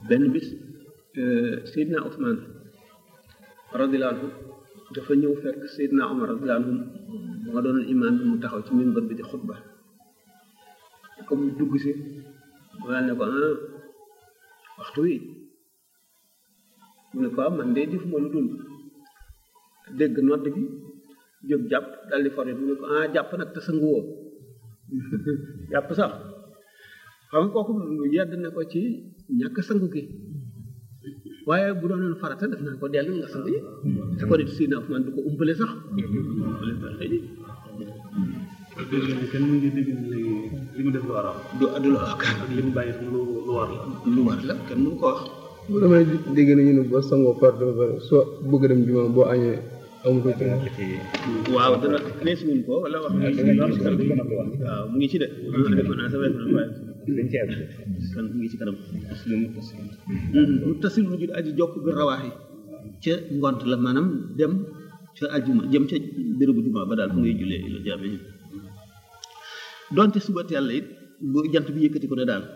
benn bis Seydina Ousmane radiyallahu anhu dafa ñëw fekk Seydina Omar radiyallahu anhu moo doon imaam bi mu taxaw ci minbar bi di xutba comme mu dugg si mu daal ne ko ah waxtu wi mu ne ko ah man de defuma lu dul dégg nodd gi jóg jàpp daal di foré mu ne ko ah jàpp nag te sangu woo jàpp sax xam nga kooku yedd na ko ci ñàkk sangu gi waaye bu doonoon farata def naa ko dellu nga sangu yi te ko nit si na man du ko umpale sax kenn mu ngi dégg léegi li mu def lu war a du du la wax ak li mu bàyyi lu lu war la lu war la kenn mënu ko wax bu damay dégg nañu ne boo sangoo farata ba pare soo bëgg dem juma boo añee amatoo ci waaw dana nees wuñ ko wala wax waaw mu ngi ci de defe naa sa wees na waaye dañ ci àgg kan mu ngi ci kanam mu tasil mu jud aji jokk bi rawaaxi ca ngont la maanaam dem ca ajuma jëm ca bérébu juma ba daal fu ngay jullee ila jaame donte suba teel la it bu jant bi yëkkati ko ne daal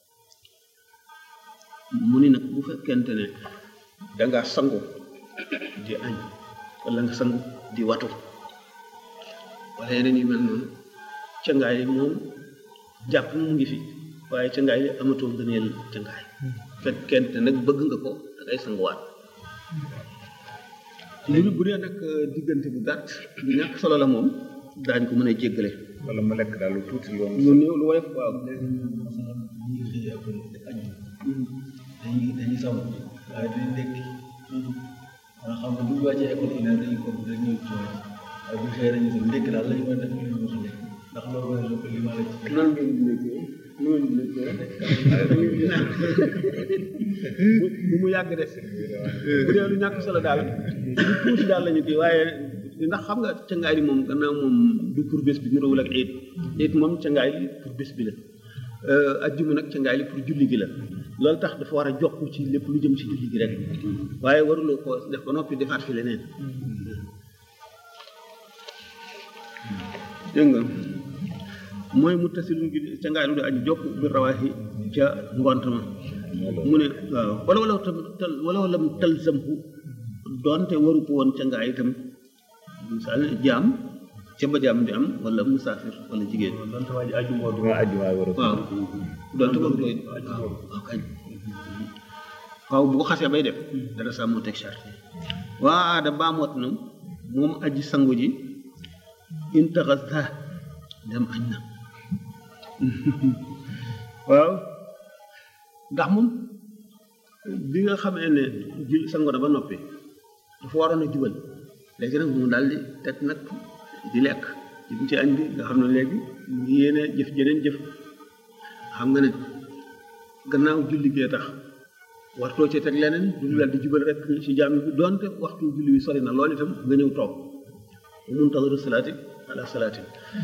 mu ni nag bu fekkente ne dangaa sangu di añ wala nga sangu di watu wala yeneen yu mel noonu cangaay moom jàpp mu ngi fi waaye cangaay li amatoo ngëneel cangaay fekkente nag bëgg nga ko da ngay sanguwaat lu bu dee nag diggante bu gàtt bu ñàkk solo la moom daañ ko mën a jéggale wala mu lekk daal lu tuuti loolu lu néew lu woyof waaw léegi ñun masalan bu ñuy xëy après añ dañuy dañuy sangu waaye dañuy ndekki nga xam ne bu ñu wàccee école une heure dañuy ko dañ ñëw ci waaye bu xëyee dañuy dem ndekki daal la ñu mën a def ñu wax lekk ndax loolu mooy lépp li ma la ci nan ngeen di nekkee nu ngeen di nekkee bu mu yàgg def bu dee lu ñàkk solo daal lu tuuti daal lañu kii waaye ndax xam nga cangaay li moom gannaaw moom du pour bés bi niroowul ak it it moom cangaay li pour bés bi la ajjuma nag cangaay li pour julli gi la loolu tax dafa war a jokk ci lépp lu jëm ci julli gi rek waaye waruloo ko def ba noppi defaat fi leneen dégg nga mooy mu tasilum gi cangaay lu di aji jokk bi rawaaxi ca ngont ma mu ne waaw wala wala tam tal wala wala mu talzamhu doonte waru ko woon cangaay itam misaal jaam ca ba jaam di am wala musaafir wala jigéen donte waa ji aju moo du duma àjjuma war a waaw doonte waru ko waaw waaw kañ waaw bu ko xasee bay def dara saa moo teg charte waa aada baamoot na moom aji sangu ji intaxasa dem añ na waaw ndax moom bi nga xamee ne jul sangu na ba noppi dafa waroon a jubal léegi nag mu daal di teg nag di lekk jëm ci añ bi nga xam ne léegi mu ngi yéene jëf jeneen jëf xam nga ne gannaaw julli gee tax wartoo ci teg leneen du daal di jubal rek ci jaam bi donte waxtu julli wi sori na loolu itam nga ñëw toog muntaziru salaati ala salaati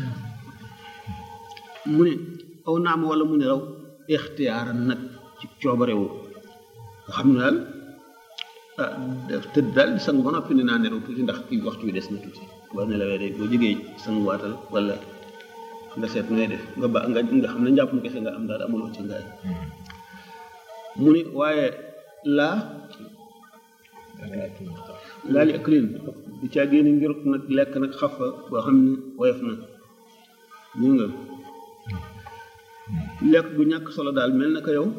mu ne aw naam wala mu ne raw ixtiyaaran nag ci coobarewu nga xam ne daal ah def tëdd daal di sangu ba noppi ne naa nelaw tuuti ndax kii waxtu wi des na tuuti boo nelawee day boo jógee sangu waatal wala nga seet nooy def nga ba nga nga xam ne njàpp mu kese nga am daal amuloo ci ngaay mu ni waaye laa laa li aklin di caa génne ngir nag lekk nag xaf fa boo xam ne woyof na ñu nga lekk gu ñàkk solo daal mel na ko yow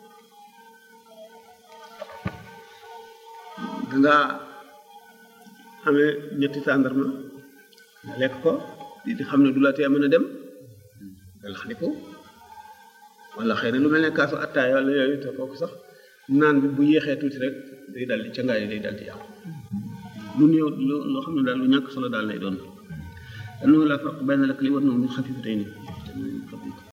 dangaa amee ñetti tàndarma nga lekk ko di di xam ne du la tee mën a dem nga lax ko wala xëy na lu mel ne kaasu attaay wala yooyu te kooku sax naan bi bu yéexee tuuti rek day dal di cangaay day dal di yàqu lu néew loo xam ne daal lu ñàkk solo daal lay doon. annahu laa farqa bayna al-akli wan nawmi xafiifatayni